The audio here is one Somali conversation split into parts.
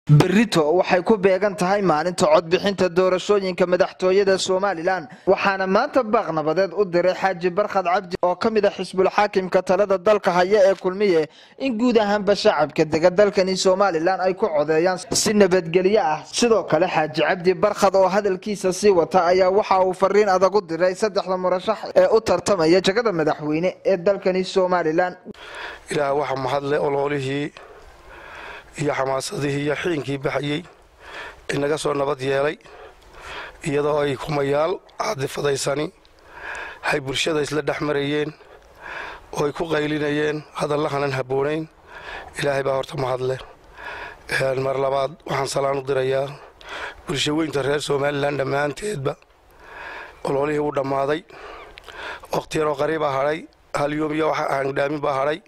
berito waxay ku beegan tahay maalinta codbixinta doorashooyinka madaxtooyada somalilan waxaana maanta baaq nabadeed u diray xaaji barkhad cabdi oo ka mid a xisbul xaakimka talada dalka haya ee kulmiye in guud ahaanba shacabka dega dalkani somalilan ay ku codeeyaan si nabadgelyo ah sidoo kale xaaji cabdi barkhad oo hadalkiisa sii wata ayaa waxa uu fariin adag u diray saddexda murashax ee u tartamaya jagada madaxweyne ee dalkani somalilan ilaah waxa mahadle oloolihii iyo xamaasadihii iyo xiinkii baxayey inaga soo nabad yeelay iyadoo ay kumayaal caadifadaysani hay bulshada isla dhex marayeen oo ay ku qaylinayeen hadallahanan habboonayn ilaahay baa horta mahadle mar labaad waxaan salaan u dirayaa bulsho weynta reer somalilan dhammaanteedba oloolihii u dhammaaday wakhti yaroo qariibaa hadhay hal yoom iyo waxa aan dhaamin baa hadhay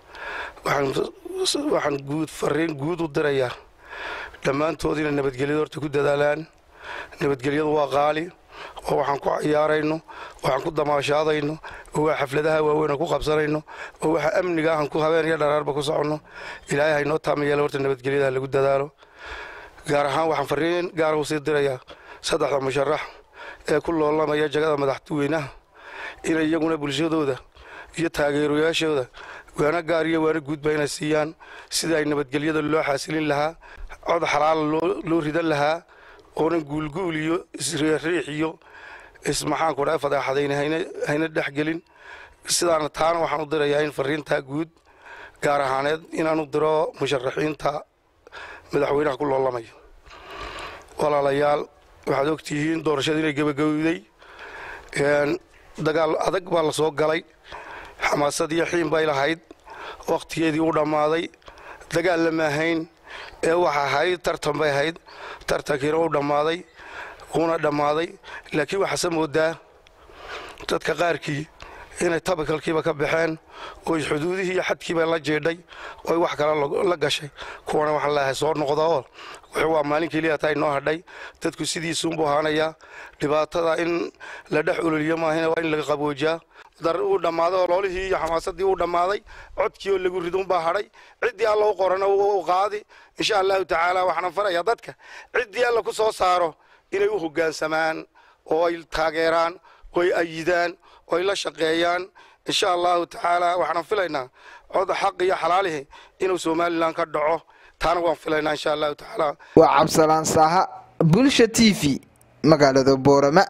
waxaan guud fariin guud u dirayaa dhammaantood inay nabadgelyada horta ku dadaalaan nabadgelyadu waa qaali oo waxaan ku ciyaarayno waxaan ku damaashaadayno oo waa xafladaha waaweyn ku qabsanayno oo waxa amniga ahan ku habeen iyo dharaarba ku soconno ilaahay haynoo taamayeela horta nabadgelyada lagu dadaalo gaar ahaan waxaan fariin gaara usii dirayaa saddexda musharax ee ku loolamaya jagada madaxweynaha inay iyaguna bulshadooda iyo taageerayaashooda waana gaar iyo waana guudba inay siiyaan sidii ay nabadgelyada loo xaasilin lahaa cod xalaala loo ridan lahaa oonan guulguul iyo isriixriix iyo ismaxaanku dha fadeexadayna hayna dhexgelin sidaana taana waxaan u dirayaa in fariintaa guud gaar ahaaneed inaan u diro musharaxiinta madaxweynaha ku loolamaya walaalayaal waxaad ogtihiin doorashada inay gebagabowday dagaal adag baa la soo galay xamaasad iyo xiin bay lahayd wakhtigeedii u dhammaaday dagaal lama ahayn ee waxa ahayd tartan bay ahayd tartankiina u dhammaaday uuna dhammaaday laakiin waxaase moodaa dadka qaarkii inay tabakalkiiba ka baxeen oo xuduudihii iyo xadkiiba la jeedhay oo wax kale la gashay kuwana waxaan leeahay soo noqda oo waa maalin keliya taa inoo hadhay dadku sidiisuunbuu ahaanayaa dhibaatada in la dhex ololiyo maahina waa in laga qaboojiyaa dar uu dhammaaday oloolihii iyo xamaasadii uu dhammaaday codkii oo lagu riduunbaa hadhay ciddii alla u qorana u qaadi insha allahu tacaala waxaana farayaa dadka ciddii alla ku soo saaro inay u hoggaansamaan oo ay taageeraan oo ay ayidaan oo ay la shaqeeyaan insha allahu tacaala waxaan filaynaa cod xaq iyo xalaalihi inuu somalilan ka dhaco taana waan filaynaa insha allahu tacaala waa cabsalaan saaha bulsha t v magaalada boorama